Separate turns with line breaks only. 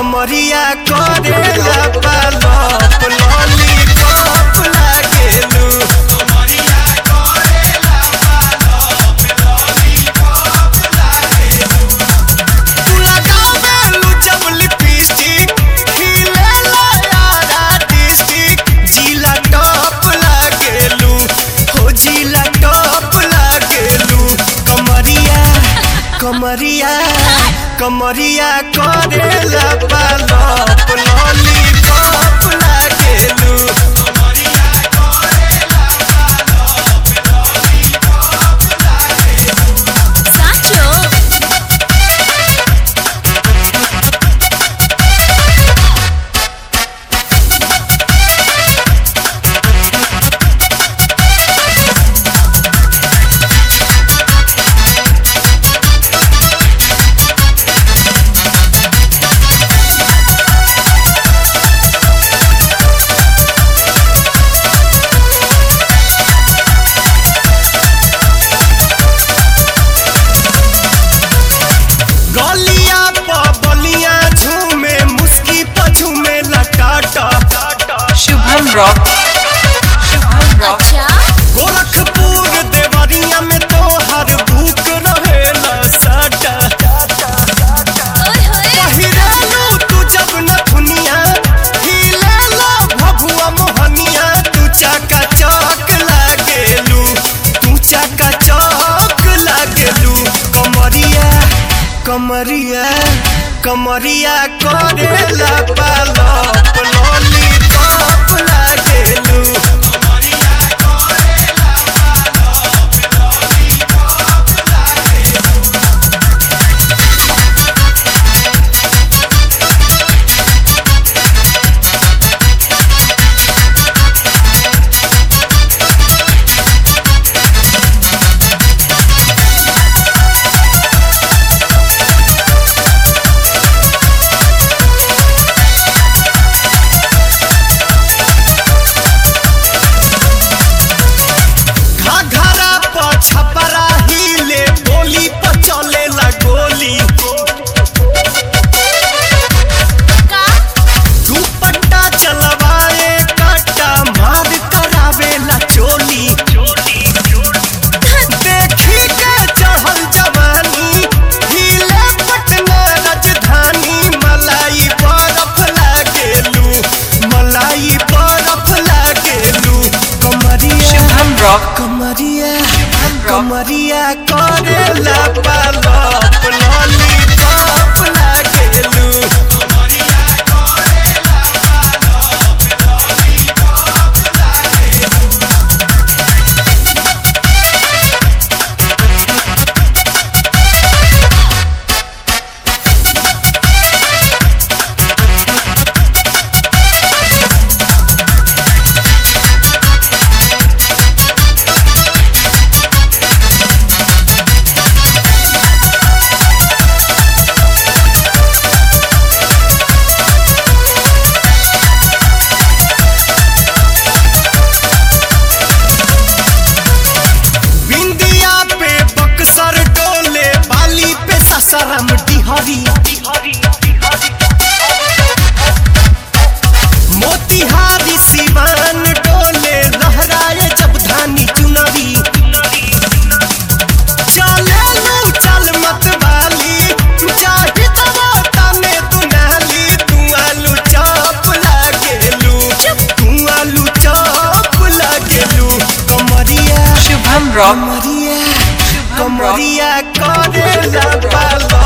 कमरिया करेला पालप लॉलीपॉप लागेलू तू लगावेलू जब लिपस्टिक खिलेला यारा डिस्टिक जिला टॉप लागेलू हो जिला टॉप लागेलू कमरिया कमरिया कमरिया करेला पालप लॉलीपॉप लागेलू
સાચો
गलिया प बलिया झूमे मुस्की प झूमे लटाटा
शुभम रॉक शुभम रॉक
અચ્છા
गोरखपुर देवरिया में तो हर भूख रहेला साटा
ઓય હોય
पहिरालू तू जब न दुनिया हिलेला भभुआ मोहनिया तू चाका चौक लागेलू तू चाका चौक लागेलू कमरिया कमरिया कमरिया करेला पालप लॉलीपॉप लागेलू घाघरा प छपरा हिले बोली प चलेला गोली
કા
दुपट्टा चलवाए काटा मार करावेला चोली देखी के चढ़ल जवानी हिले पटना राजधानी मलाई बरफ लागेलू मलाई बरफ लागेलू कमरिया
शुभम रॉक
कमरिया
शुभम रॉक
कमरिया करेला पालप लॉलीपॉप लागेलू बिंदिया पे बक्सर डोले बाली पे ससरम डिहरी मोतिहारी सिवान डोले लहराए जब धानी चुनरी चले लो चल मत वाली चाहे दवाता में तू नाली तू आलू चौप लागेलू तू आलू चौप लागेलू कमरिया
शुभम रॉक
कमरिया
शुभम रॉक
कमरिया करेला पालो